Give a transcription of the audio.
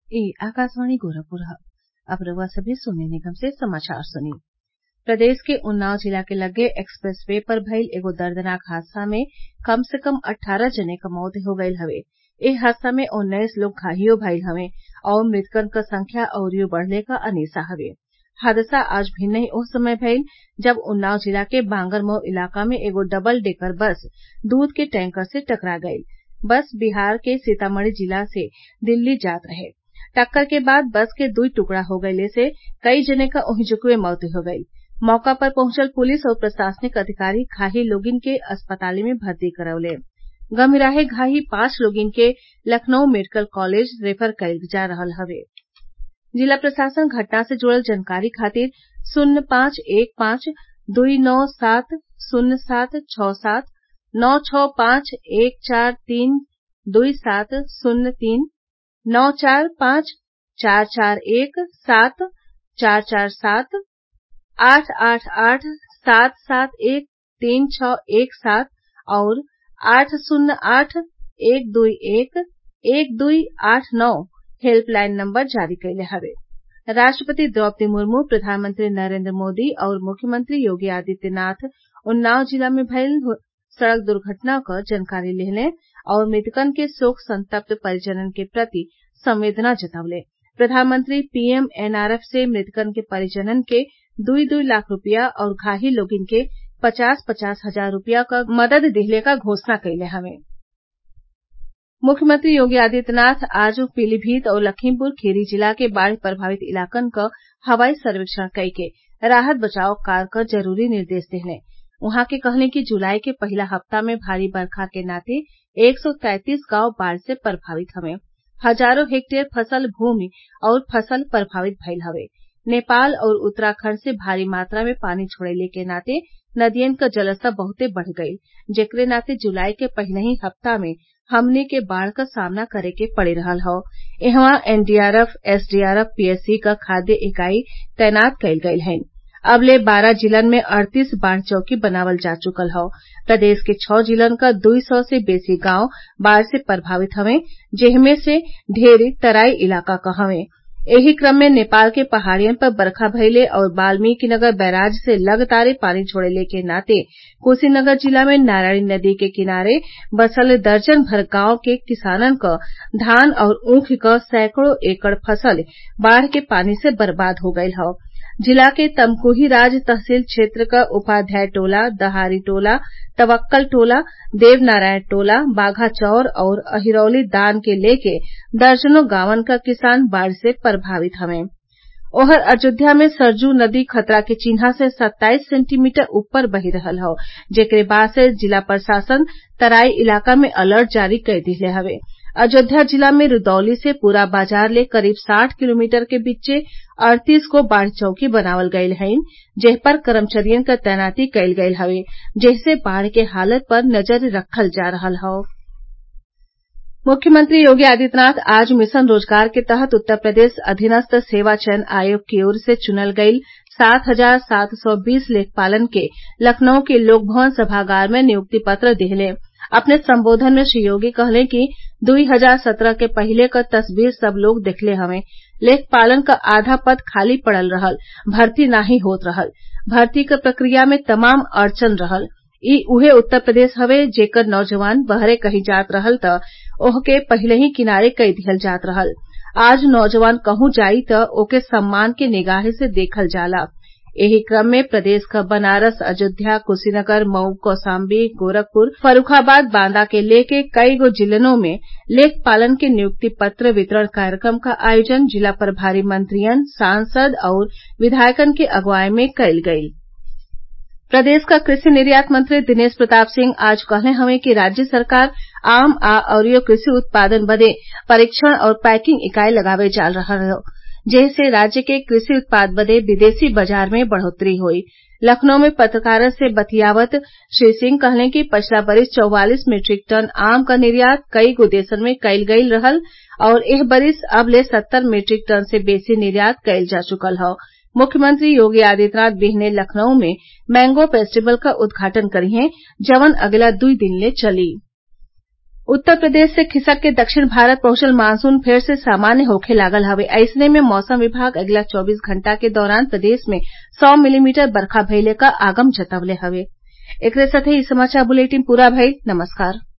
ई आकाशवाणी गोरखपुर ह अब रउआ सभे सोने निगम से समाचार सुनी प्रदेश के उन्नाव जिला के लगे एक्सप्रेस वे पर भईल एगो दर्दनाक हादसा में कम से कम अट्ठारह जने क मौत हो गईल हवे एह हादसा में उन्नीस लोग घायल भईल हवें और मृतकन क संख्या अउरी बढ़ले क अनेसा हवे हादसा आज भिन्नही ओह समय भईल जब उन्नाव जिला के बांगरमऊ इलाका में एगो डबल डेकर बस दूध के टैंकर से टकरा गईल बस बिहार के सीतामढ़ी जिला से दिल्ली जात रहे टक्कर के बाद बस के दुई टुकड़ा हो गईले से कई जने क ओहिजुकवे मौत हो गईल मौका पर पहुंचल पुलिस और प्रशासनिक अधिकारी घायल लोगिन के अस्पताल में भर्ती करवले गंभीराहे घायल पांच लोगिन के लखनऊ मेडिकल कॉलेज रेफर कईल जा रहल हवे जिला प्रशासन घटना से जुड़ल जानकारी खातिर शून्य पांच एक पांच दुई नौ सात शून्य सात छौ सात नौ छौ पांच एक चार तीन दुई सात शून्य तीन नौ चार पांच चार चार एक सात चार चार सात आठ आठ आठ सात सात एक तीन छौ एक सात और आठ शून्य आठ एक दुई एक एक दुई आठ नौ हेल्पलाइन नंबर जारी कइले हवे राष्ट्रपति द्रौपदी मुर्मू प्रधानमंत्री नरेंद्र मोदी और मुख्यमंत्री योगी आदित्यनाथ उन्नाव जिला में भईल सड़क दुर्घटना क जानकारी लेहले और मृतकन के शोक संतप्त परिजनन के प्रति संवेदना जतवले प्रधानमंत्री पीएम एनआरएफ से मृतकन के परिजनन के दुई दुई लाख रूपया और घायल लोगिन के पचास पचास हजार रूपया क मदद दिहले क घोषणा कइले हवे मुख्यमंत्री योगी आदित्यनाथ आज पीलीभीत और लखीमपुर खीरी जिला के बाढ़ प्रभावित इलाकन क हवाई सर्वेक्षण कइके राहत बचाव कार्य क जरूरी निर्देश देहले उहाँ के कहले कि जुलाई के पहिला हप्ता में भारी बरखा के नाते एक सौ तैंतीस गांव बाढ़ से प्रभावित हवे हजारों हेक्टेयर फसल भूमि और फसल प्रभावित भईल हवे नेपाल और उत्तराखंड से भारी मात्रा में पानी छोड़ले के नाते नदियन क जलस्तर बहुते बढ़ गईल जेकरे नाते जुलाई के पहिलही हप्ता में हमनी के बाढ़ क सामना करे के पड़ रहल हौ इहवा एनडीआरएफ एसडीआरएफ पीएसी क खाद्य इकाई तैनात कईल गईल हइन अबले बारह जिलन में अड़तीस बाढ़ चौकी बनावल जा चुकल हौ प्रदेश के छौ जिलन क दुई सौ से बेसी गांव बाढ़ से प्रभावित हवे जेहमे से ढेर तराई इलाका क हवे एही क्रम में नेपाल के पहाड़ियन पर बरखा भइले और वाल्मीकिनगर बैराज से लगातार पानी छोड़ले के नाते कुशीनगर जिला में नारायणी नदी के किनारे बसल दर्जन भर गांव के किसानन क धान और ऊख क सैकड़ों एकड़ फसल बाढ़ के पानी से बर्बाद हो गईल हौ जिला के तमकुहीराज तहसील क्षेत्र क उपाध्याय टोला दहारी टोला तवक्कल टोला देवनारायण टोला बाघा चौर और अहिरौली दान के लेके दर्जनों गांवन क किसान बाढ़ से प्रभावित हवें ओहर अयोध्या में सरयू नदी खतरा के चिन्हा से सत्ताईस सेंटीमीटर ऊपर बही रहल हौ जेकरे बाद से जिला प्रशासन तराई इलाका में अलर्ट जारी कर दिहले हवे अयोध्या जिला में रुदौली से पूरा बाजार ले करीब साठ किलोमीटर के बीचे अड़तीस गो बाढ़ चौकी बनावल गईल हइन जेह पर कर्मचारियन क तैनाती कईल गईल हवे जेसे बाढ़ के हालत पर नजर रखल जा रहल हौ मुख्यमंत्री योगी आदित्यनाथ आज मिशन रोजगार के तहत उत्तर प्रदेश अधीनस्थ सेवा चयन आयोग की ओर से चुनल गईल सात हजार सात सौ बीस लेखपालन के लखनऊ के लोकभवन सभागार में नियुक्ति पत्र दिहले अपने संबोधन में श्री योगी कहले कि दुई हजार सत्रह के पहिले क तस्वीर सब लोग देखले हवें लेखपालन क आधा पद खाली पड़ल रहल भर्ती नाही होत रहल भर्ती क प्रक्रिया में तमाम अड़चन रहल ई उहे उत्तर प्रदेश हवे जेकर नौजवान बहरे कहीं जात रहल त ओहके पहिलही किनारे कई दिहल जात रहल आज नौजवान कहूं जाई त ओके सम्मान के निगाहे से देखल जाला एही क्रम में प्रदेश क बनारस अयोध्या कुशीनगर मऊ कौशाम्बी गोरखपुर फर्रूखाबाद बांदा के लेके कई गो जिलों में लेखपालन के नियुक्ति पत्र वितरण कार्यक्रम क आयोजन जिला प्रभारी मंत्रियन सांसद और विधायकन के अगुवाई में कईल गईल प्रदेश क कृषि निर्यात मंत्री दिनेश प्रताप सिंह आज कहले हवे कि राज्य सरकार आम आ अउरी कृषि उत्पादन बदे परीक्षण और पैकिंग इकाई लगावे जा रहल हौ जेसे राज्य के कृषि उत्पाद बदे विदेशी बाजार में बढ़ोतरी होई लखनऊ में पत्रकारन से बतियावत श्री सिंह कहले कि पिछला बरिस चौवालीस मीट्रिक टन आम क निर्यात कई गो देशन में कईल गईल रहल और एह बरिस अब ले सत्तर मीट्रिक टन से बेसी निर्यात कईल जा चुकल हौ मुख्यमंत्री योगी आदित्यनाथ बिहने लखनऊ में मैंगो फेस्टिवल क उद्घाटन करिहें जवन अगला दुई दिन ले चली उत्तर प्रदेश से खिसक के दक्षिण भारत पहुंचल मानसून फेर से सामान्य होखे लागल हवे अइसने में मौसम विभाग अगिला चौबीस घंटा के दौरान प्रदेश में सौ मिलीमीटर बरखा भइले क आगम जतवले हवे एकरे साथे इ समाचार बुलेटिन पूरा भइल नमस्कार